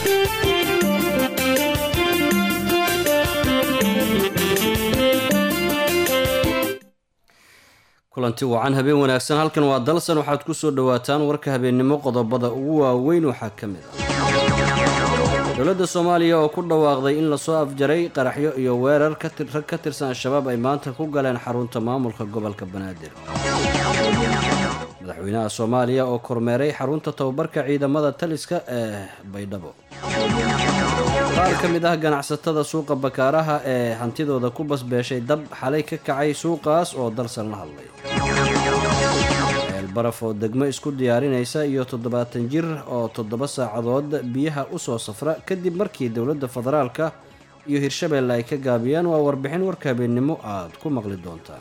kulanti wacan habeen wanaagsan halkan waa dalsan waxaad ku soo dhowaataan warka habeennimo qodobada ugu waaweyn waxaa ka mid ah dowladda soomaaliya oo ku dhawaaqday in lasoo afjaray qaraxyo iyo weerar rag ka tirsan al-shabaab ay maanta ku galeen xarunta maamulka gobolka banaadir madaxweynaha soomaaliya oo kormeeray xarunta tababarka ciidamada taliska ee baydhabo qaar ka mid ah ganacsatada suuqa bakaaraha ee hantidooda ku basbeeshay dab xalay ka kacay suuqaas oo dalsan la hadlay eelbaraf oo degmo isku diyaarinaysa iyo toddobaatan jir oo toddoba saacadood biyaha usoo safra kadib markii dowladda federaalka iyo hirshabeelle ay ka gaabiyaan waa warbixin warka habeennimo aad ku maqli doontaan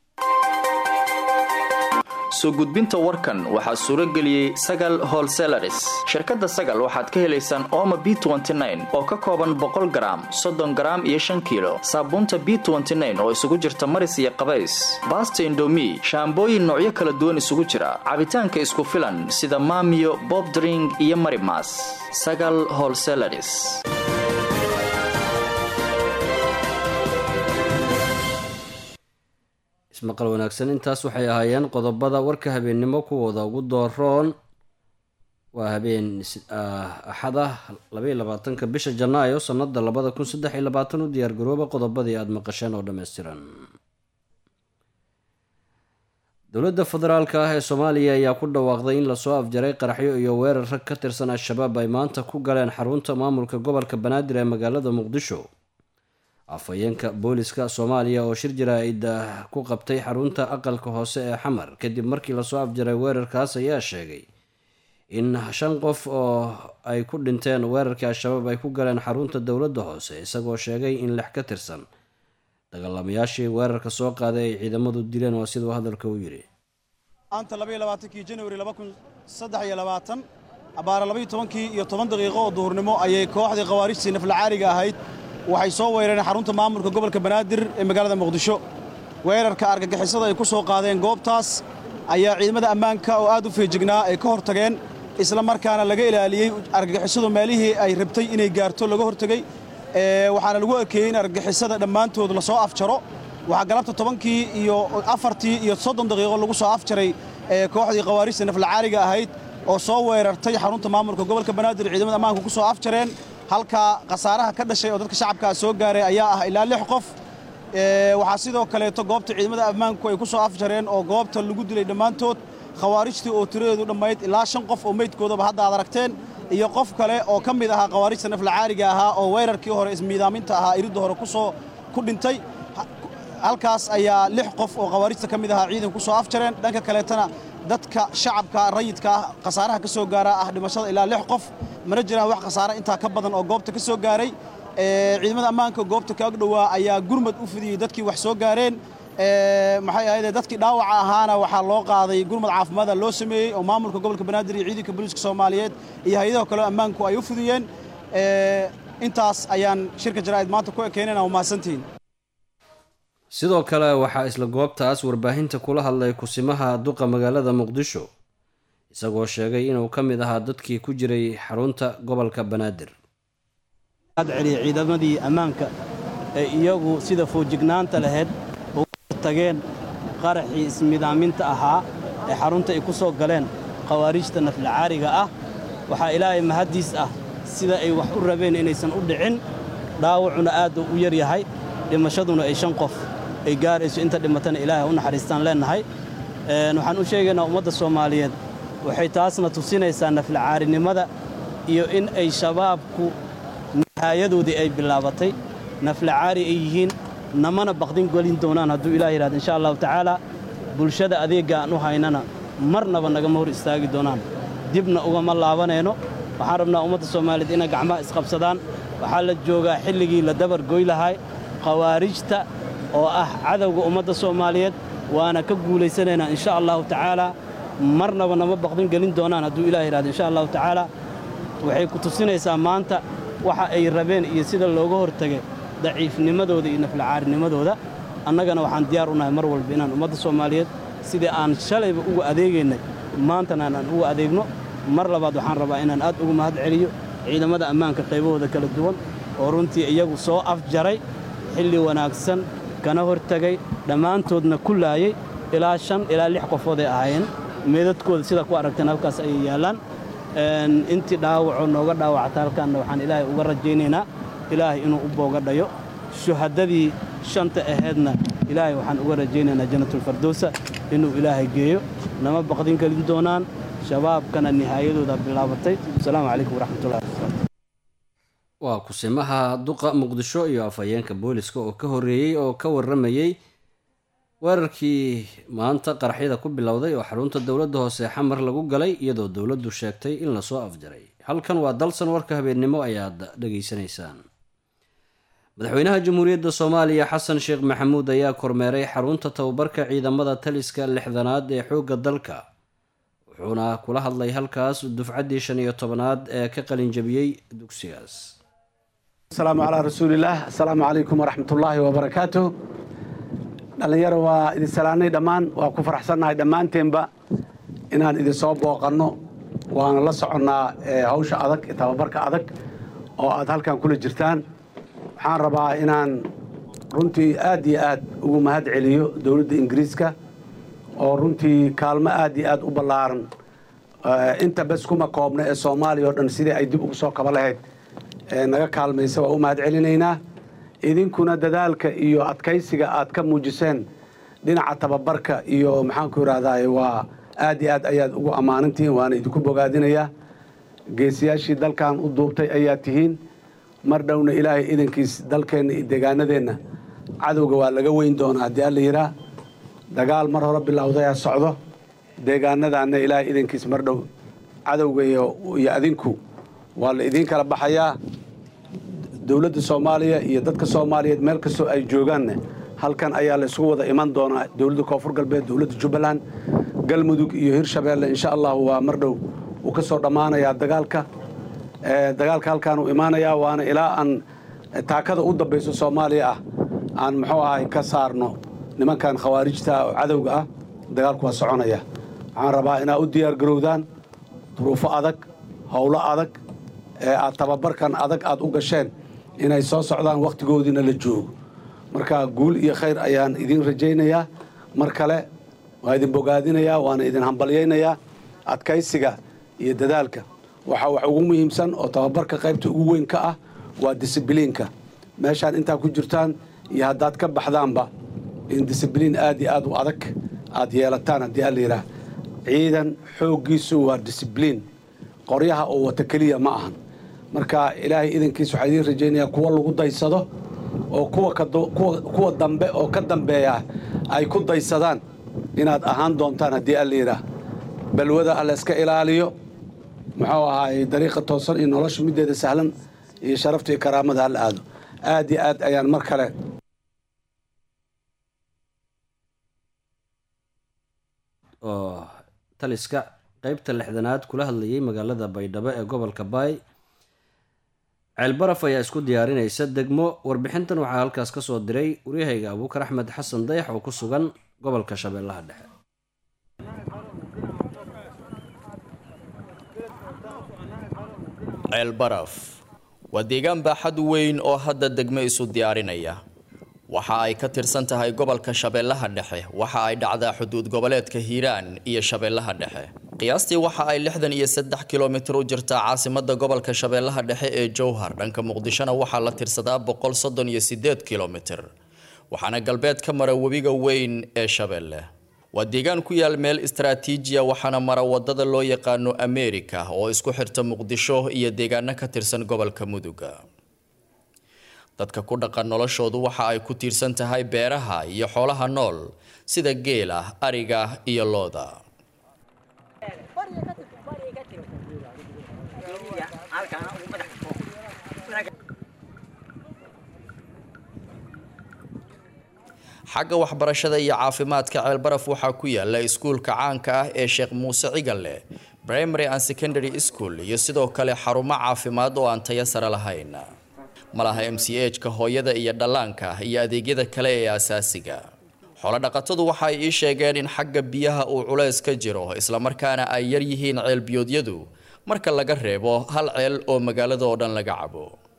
soo gudbinta warkan waxaa suuro geliyey sagal holselaris shirkadda sagal waxaad ka helaysaan ooma b oo ka kooban boqol garaam soddon garaam iyo shan kiilo saabuunta b oo isugu jirta maris iyo qabays baasta indomi shaambooyin noocyo kala duwan isugu jira cabitaanka isku filan sida maamiyo bobdring iyo marimas sagal holselaris ismaqal wanaagsan intaas waxay ahaayeen qodobada warka habeennimo kuwooda ugu dooroon waa habeen axada labaiyo labaatanka bisha janaayo sanada labada kun saddex iyo labaatan u diyaargarooba qodobadii aada maqasheen oo dhammaystiran dowladda federaalka ah ee soomaaliya ayaa ku dhawaaqday in lasoo afjaray qaraxyo iyo weerar rag ka tirsan al-shabaab ay maanta ku galeen xarunta maamulka gobolka banaadir ee magaalada muqdisho afhayeenka booliska soomaaliya oo shir jaraa'id ku qabtay xarunta aqalka hoose ee xamar kadib markii lasoo afjaray weerarkaas ayaa sheegay in shan qof oo ay ku dhinteen weerarkii al-shabaab ay ku galeen xarunta dowladda hoose isagoo sheegay in lix ka tirsan dagaalamayaashii weerarka soo qaaday ay ciidamadu dileen waa siduu hadalka u yidhi maanta labaiyo labaatankii janwari laba kun saddex iyo labaatan abaara labaiyo tobankii iyo toban daqiiqo oo duhurnimo ayay kooxdii khawaarijtii naflacaariga ahayd waxay soo weerareen xarunta maamulka gobolka banaadir ee magaalada muqdisho weerarka argagixisada ay ku soo qaadeen goobtaas ayaa ciidamada ammaanka oo aad u feejignaa ay ka hortageen isla markaana laga ilaaliyey argagixisadu meelihii ay rabtay inay gaarto laga hortegey waxaana lagu ekeeyey in argagixisada dhammaantood lasoo afjaro waxaa galabta tobankii iyo afartii iyo soddon daqiiqo lagu soo afjaray kooxdii khawaarijta naflacaariga ahayd oo soo weerartay xarunta maamulka gobolka banaadir ciidamada ammaanka ku soo afjareen halkaa khasaaraha ka dhashay oo dadka shacabkaa soo gaaray ayaa ah ilaa lix qof waxaa sidoo kaleeto goobta ciidamada ammaanku ay ku soo afjareen oo goobta lagu dilay dhammaantood khawaarijtii oo tiradeedu dhammayd ilaa shan qof oo meydkoodaba hadda aad aragteen iyo qof kale oo ka mid ahaa khawaarijta naflacaariga ahaa oo weerarkii hore ismiidaaminta ahaa iridda hore kusoo ku dhintay halkaas ayaa lix qof oo khawaarijta ka mid ahaa ciidan ku soo afjareen dhanka kaleetana dadka shacabka rayidka ah khasaaraha ka soo gaaraa ah dhimashada ilaa lix qof mana jiraan wax khasaare intaa ka badan oo goobta ka soo gaaray ciidamada ammaanka goobta ka ag dhowaa ayaa gurmad u fidiyey dadkii wax soo gaareen maxay ahayd dadkii dhaawaca ahaana waxaa loo qaaday gurmad caafimaada loo sameeyey oo maamulka gobolka banaadir iyo ciidanka booliiska soomaaliyeed iyo hay-adaha kale ammaanku ay u fidiyeen intaas ayaan shirka jaraa'id maanta ku ekeynayna waa mahadsantihiin sidoo kale waxaa isla goobtaas warbaahinta kula hadlay kusimaha duqa magaalada muqdisho isagoo sheegay inuu ka mid ahaa dadkii ku jiray xarunta gobolka banaadir celiya ciidamadii ammaanka ee iyagu sida foojignaanta lahayd uga tageen qaraxii ismidaaminta ahaa ee xarunta ay ku soo galeen khawaarijta naflacaariga ah waxaa ilaahay mahaddiis ah sida ay wax u rabeen inaysan u dhicin dhaawacuna aad u yar yahay dhimashaduna ay shan qof ay gaarayso inta dhimatana ilaahay u naxariistaan leennahay waxaan u sheegaynaa ummadda soomaaliyeed waxay taasna tusinaysaa naflacaarinimada iyo in ay shabaabku nihaayadoodii ay bilaabatay naflacaari ay yihiin namana baqdin gelin doonaan hadduu ilaah yidhahdo insha allahu tacaalaa bulshada adeegga aan u haynana marnaba nagama hor istaagi doonaan dibna ugama laabanayno waxaan rabnaa ummadda soomaaliyeed inay gacmaha isqabsadaan waxaa la joogaa xilligii la dabar goy lahay khawaarijta oo ah cadowga ummadda soomaaliyeed waana ka guulaysanaynaa insha allahu tacaalaa marnaba nama baqdin gelin doonaan hadduu ilaah yidhahdo insha allahu tacaalaa waxay ku tusinaysaa maanta waxa ay rabeen iyo sida looga hortegay daciifnimadooda iyo naflacaarinimadooda annagana waxaan diyaar u nahay mar walba inaan ummadda soomaaliyeed sidii aan shalayba uga adeegaynay maantana aan uga adeegno mar labaad waxaan rabaa inaan aad ugu mahad celiyo ciidamada ammaanka qaybahooda kala duwan oo runtii iyagu soo afjaray xilli wanaagsan kana hortegay dhammaantoodna ku laayey ilaa shan ilaa lix qofood ay ahaayeen meedadkooda sida ku aragteen halkaas ayay yaallaan intii dhaawacoo nooga dhaawacata halkaanna waxaan ilaahay uga rajaynaynaa ilaahay inuu u boogadhayo shuhadadii shanta ahaydna ilaahay waxaan uga rajaynaynaa jannatulfardowsa inuu ilaahay geeyo nama baqdin gelin doonaan shabaabkana nihaayadooda bilaabatay asalaamu calaykum waraxmatullahi waa kusimaha duqa muqdisho iyo afhayeenka booliska oo ka horreeyey oo ka warramayey weerarkii maanta qaraxyada ku bilowday oo xarunta dowladda hoose xamar lagu galay iyadoo dowladdu sheegtay in lasoo afjaray halkan waa dalsan warka habeennimo ayaad dhegaysanaysaan madaxweynaha jamhuuriyadda soomaaliya xasan sheekh maxamuud ayaa kormeeray xarunta tababarka ciidamada taliska lixdanaad ee xoogga dalka wuxuuna kula hadlay halkaas dufcaddii shan iyo tobanaad ee ka qalinjabiyey dugsigaas asalaamu calaa rasuulillaah assalaamu calaykum waraxmatullaahi wabarakaatu dhallinyaro waa idin salaanay dhammaan waa ku faraxsannahay dhammaanteenba inaan idin soo booqanno waana la soconnaa hawsha adag tababarka adag oo aad halkan kula jirtaan waxaan rabaa inaan runtii aad iyo aad ugu mahad celiyo dowladda ingiriiska oo runtii kaalmo aad iyo aad u ballaaran inta bes kuma koobna ee soomaaliya oo dhan sidii ay dib ugu soo kaba lahayd naga kaalmaysa waa u mahad celinaynaa idinkuna dadaalka iyo adkaysiga aad ka muujiseen dhinaca tababarka iyo maxaanku idhahdaa waa aad iyo aad ayaad ugu ammaanantihiin waana idinku bogaadinayaa geesiyaashii dalkan u duubtay ayaad tihiin mar dhowna ilaahay idankiis dalkeenna iyo deegaanadeenna cadowga waa laga weyn doonaa haddii alla yihaa dagaal mar hore bilowdayaa socdo deegaanadaanna ilaahay idankiis mar dhow cadowga iyo adinku waa la idiin kala baxayaa dowladda soomaaliya iyo dadka soomaaliyeed meel kastoo ay joogaanne halkan ayaa la isugu wada iman doonaa dowladda koonfur galbeed dowladda jubbaland galmudug iyo hirshabeelle insha allahu waa mar dhow uu ka soo dhammaanayaa dagaalka dagaalka halkaan uu imaanayaa waana ilaa aan taakada u dambayso soomaaliya ah aan muxuu ahay ka saarno nimankan khawaarijta oo cadowga ah dagaalku waa soconaya waxaan rabaa inaad u diyaar garowdaan duruufo adag howlo adag ee aad tababarkan adag aad u gasheen inay soo socdaan wakhtigoodiina la joogo marka guul iyo khayr ayaan idiin rajaynayaa mar kale waa idin bogaadinayaa waana idin hambalyaynayaa adkaysiga iyo dadaalka waxaa wax ugu muhiimsan oo tababarka qaybta ugu weyn ka ah waa disibliinka meeshaan intaa ku jirtaan iyo haddaad ka baxdaanba in disibliin aad iyo aad u adag aad yeelataan haddii alla yidhaah ciidan xooggiisu waa disibliin qoryaha oo wata keliya ma ahan marka ilaahay idankiis waxaa idiin rajaynayaa kuwa lagu daysado oo kuwa dambe oo ka dambeeya ay ku daysadaan inaad ahaan doontaan haddii alla yidhaah balwada alla iska ilaaliyo muxuu ahaay dariiqa toosan iyo nolosha middeeda sahlan iyo sharafta iyo karaamada hala aado aad iyo aad ayaan mar kale oo taliska qeybta lixdanaad kula hadlayay magaalada baydhabo ee gobolka baay ceelbaraf ayaa isku diyaarinaysa degmo warbixintan waxaa halkaas ka soo diray waryahayga abuukar axmed xasan dayax oo ku sugan gobolka shabeellaha dhexe ceelbaraf waa deegaan baaxad weyn oo hadda degmo isu diyaarinaya waxa ay ka tirsan tahay gobolka shabeellaha dhexe waxa ay dhacdaa xuduud goboleedka hiiraan iyo shabeellaha dhexe qiyaastii waxa ay lixdan iyo saddex kilomitir u jirtaa caasimada gobolka shabeellaha dhexe ee jowhar dhanka muqdishona waxaa la tirsadaa boqol soddon iyo sideed kilomitir waxaana galbeed ka mara webiga weyn ee shabeelle waa deegaan ku yaal meel istaraatiijiya waxaana mara wadada loo yaqaano america oo isku xirta muqdisho iyo deegaano ka tirsan gobolka muduga dadka ku dhaqan noloshoodu waxa ay ku tiirsan tahay beeraha iyo xoolaha nool sida geela ariga iyo looda xagga waxbarashada iyo caafimaadka ceelbaraf waxaa ku yaala iskuulka caanka ah ee sheekh muuse cigalle primary and secondary school iyo sidoo kale xarumo caafimaad oo aan tayo sare lahayn malaha m c h ka hooyada iyo dhallaanka iyo adeegyada kale ee asaasiga xoolodhaqatadu waxa ay ii sheegeen in xagga biyaha uu culays ka jiro islamarkaana ay yar yihiin ceelbiyoodyadu marka laga reebo hal ceel oo magaalada oo dhan laga cabo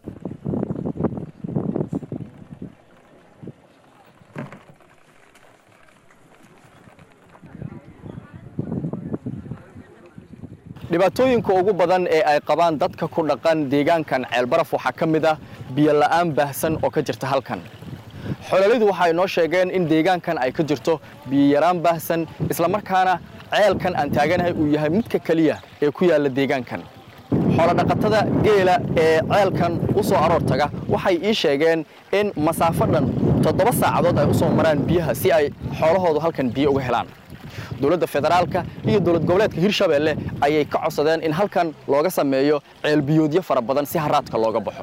dhibaatooyinka ugu badan ee ay qabaan dadka ku dhaqan deegaankan ceelbaraf waxaa ka mid ah biyo la'aan baahsan oo ka jirta halkan xololidu waxay noo sheegeen in deegaankan ay ka jirto biyo yaraan baahsan islamarkaana ceelkan aan taaganahay uu yahay midka keliya ee ku yaalla deegaankan xoolodhaqatada geela ee ceelkan u soo aroor taga waxay ii sheegeen in masaafo dhan toddoba saacadood ay u soo maraan biyaha si ay xoolahoodu halkan biyo uga helaan dowladda federaalka iyo dowlad goboleedka hirshabeelle ayay ka codsadeen in halkan looga sameeyo ceelbiyoodyo fara badan si haraadka looga baxo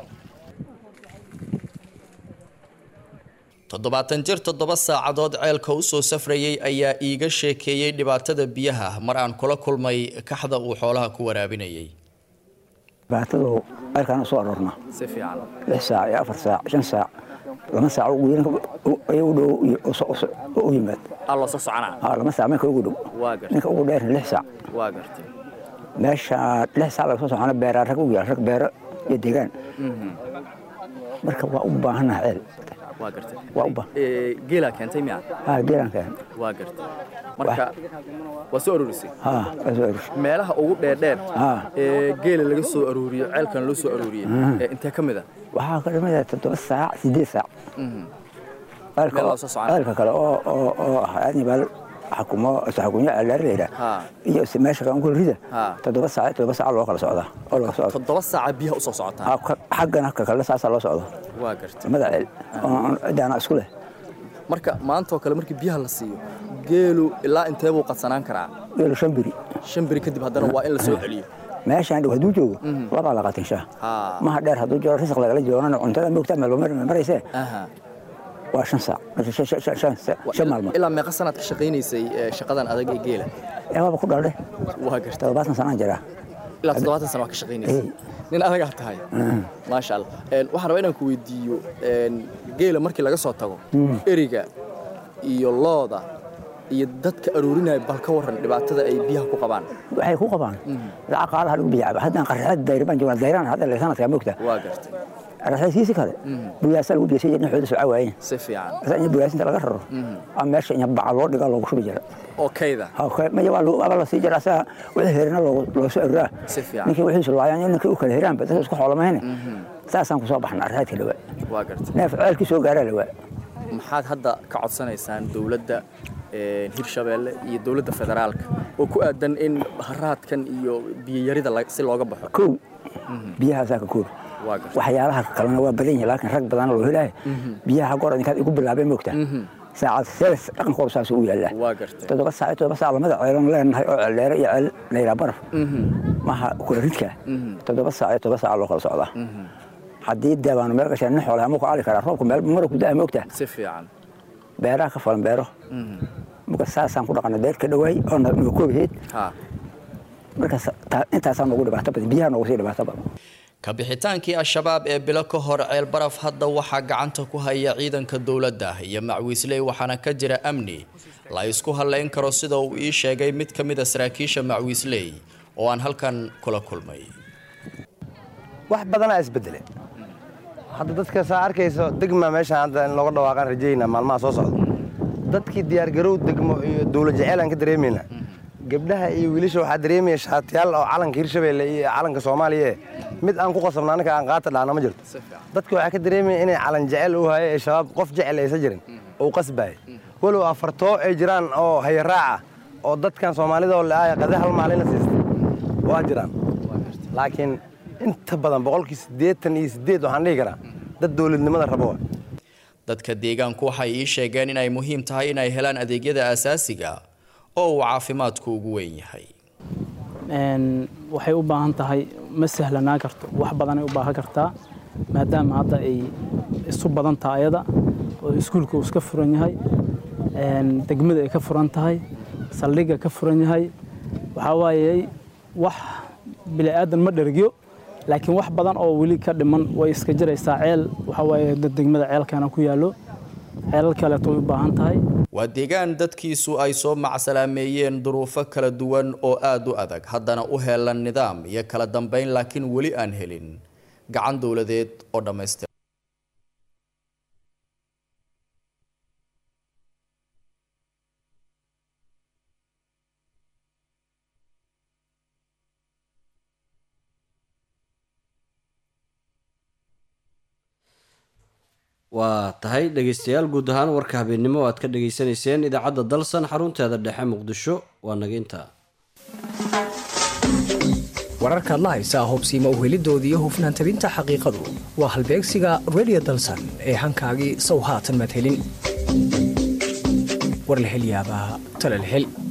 toddobaatan jir toddoba saacadood ceelka u soo safrayey ayaa iiga sheekeeyey dhibaatada biyaha mar aan kula kulmay kaxda uu xoolaha ku waraabinayay dhibaatadu ceelkaan u soo aroorna si fiican lix saac iyo afar saac shan saac lama saac ugu u dhow u yimaad aa loo soo soconaa aa lama saac minka ugu dhow waa gartay ninka ugu dheerna lix saac waa gartay meesha lix saac laga soo socona beeraa rag u yaal rag beero iyo deegaan marka waa u baahannaha ceel waa gartay waa u baahan geelaa keentay miya haa geelaan keen waa gartay marka waa soo aruurisay haa waa soo arush meelaha ugu dheerdheer haa ee geela laga soo aruuriyo ceelkan loo soo aruuriyey ee intee ka mid a waxaa ka dhimaya toddoba saac sideed saac ceelka Meel loo soo soconaa. ceelka kale oo oo oo aadni baa xakumo saxakunyo ceeldheer la yidhaah Haa. iyo si meesha kan ku rida Haa. toddoba saac iyo toddoba saac loo kala socdaa oo laga socda toddoba saaca biyaha usoo socotaan Haa, ka- xaggana ka kale saasaa loo socdo waa gartay mada ceel oo cidaana isku leh marka maanta oo kale markii biyaha la siiyo geelu ilaa intee buu qadsanaan karaa geelu shan biri shan beri kadib haddana waa in la soo celiyo meeshaan dhow hadduu joogo labaa la qatinshaa Haa. maha dheer hadduu jiro risaq lagala joogana cuntada moogtaa meel mar maraysee aha waa shan saac shan- shan- shan- shan- shan maalmood ilaa meeqa sanaad ka shaqaynaysay ee, shaqadan adag ee geela ee waaba ku dhaldhe waa gartay toddobaatan sanaan jiraa ilaa toddobaatan sana waa ka shaqaynaysay Ee. nin adagaa tahay maasha allah Een, waxaan rabaa inaan ku weydiiyo een, geela markii laga soo tago eriga iyo looda iyo dadka aruurinaya bal ka waran dhibaatada ay biyaha ku qabaan waxay ku qabaan lacag qaalaha lagu biyaaba haddaan qarxeed dayr baan joognaa dayraan hadda le sanadkaa moogta waa gartay qarxeedkiisi kale buyaasaa lagu biyasay jirna xooda soo cawaayeen si fiican asa in buyaasinta laga raro ama meesha in baca loo dhigaa loogu shubi jira oo kayda Okay, maya waa loo- waaba la sii jira asaga wixii herina loogu loo soo aruraa Si fiican. ninkii wixiisu laayaan iyo ninkii u kala heraanba dadka isku xoolamayne saasaan ku soo baxna arxeedka dhawaa waa gartay neef ceelkii soo gaaraa dhawaa maxaad hadda ka codsanaysaan dowladda een, hirshabeelle iyo dowladda federaalka oo ku aadan in haraadkan iyo biyayarida la- si looga baxo kow biyahaasaa ka koobi waa gartay waxyaalaha kalena waa badan yihin laakiin rag badana loo helaayo biyaha goor idinkaad igu bilaabeen moogta saacad seedas dhaqankooda saasuu u yaallaa waa gartay toddoba saac iyo toddoba saac lamada ceeloon leenahay oo ceeldheere iyo ceel layraa baraf maha kula ridka toddoba saac iyo toddoba saac loo kala socdaa haddii deebaanu meel gashaan nin xoolaha ma ku ali karaa roobku meel mara ku daa moogta si fiican beeraha ka falan beero marka saasaan ku dhaqana beer ka dhawaay oo na noo koobaheed ha markaas taa- intaasaa noogu dhibaato badan biyaha noogu sii dhibaato badan ka bixitaankii al-shabaab ee bilo ka hor ceel baraf hadda waxaa gacanta ku haya ciidanka dowladda iyo macwiisley waxaana ka jira amni la isku halayn karo sida uu ii sheegay mid ka mid a saraakiisha macwiisley oo aan halkan kula kulmay wax badanaa isbedele hadda dadka saa arkayso degma meeshaan hadda in looga dhawaaqaan rajaynaa maalmaha soo socda dadkii diyaargarow degmo iyo dowlad jeceyl aan ka dareemaynaa gabdhaha iyo wiilasha waxaa dareemaya shaatiyaal oo calanka hirshabeelle iyo calanka soomaaliya eh mid aan ku qasabna annaka aan qaata dhahna ma jirto dadka waxaa ka dareemaya inay calan jecel u haye ee shabaab qof jecel aysan jirin oo qasbaaya walow afartoo ay jiraan oo hayaraaca oo dadkan soomaalida oo le-aaya qade hal maalina siista waa jiraan laakiin inta badan boqolkii siddeetan iyo siddeed waxaan dhihi karaa dad dowladnimada rabo wa dadka deegaanku waxay ii sheegeen inay muhiim tahay inay helaan adeegyada aasaasiga oo uu caafimaadku ugu weyn yahay Een, waxay u baahan tahay ma sahlanaa karto wax badanay u baahan kartaa maadaama hadda ay isu badan tahay ayada oo iskuulka uu iska furan yahay een, degmada ay ka furan tahay saldhigga ka furan yahay waxaa waaye wax bini'aadan ma dhergyo laakiin wax badan oo weli ka dhiman way iska jiraysaa ceel waxaa waaye dad degmada ceelkana ku yaallo xeelal kaleeto way u baahan tahay waa deegaan dadkiisu ay soo macsalaameeyeen duruufo kala duwan oo aada u adag haddana u heelan nidaam iyo kala dambeyn laakiin weli aan helin gacan dowladeed oo dhammaystir waa tahay dhegeystayaal guud ahaan warka habeennimo o aad ka dhageysanayseen idaacadda dalsan xarunteeda dhexe muqdisho waa naginta wararkaad la haysaa hobsiima uhelidooda iyo hufnaan tabinta xaqiiqadu waa halbeegsiga redio dalsan ee hankaagii sow haatan madhelin war la hel yaabaa tala la hel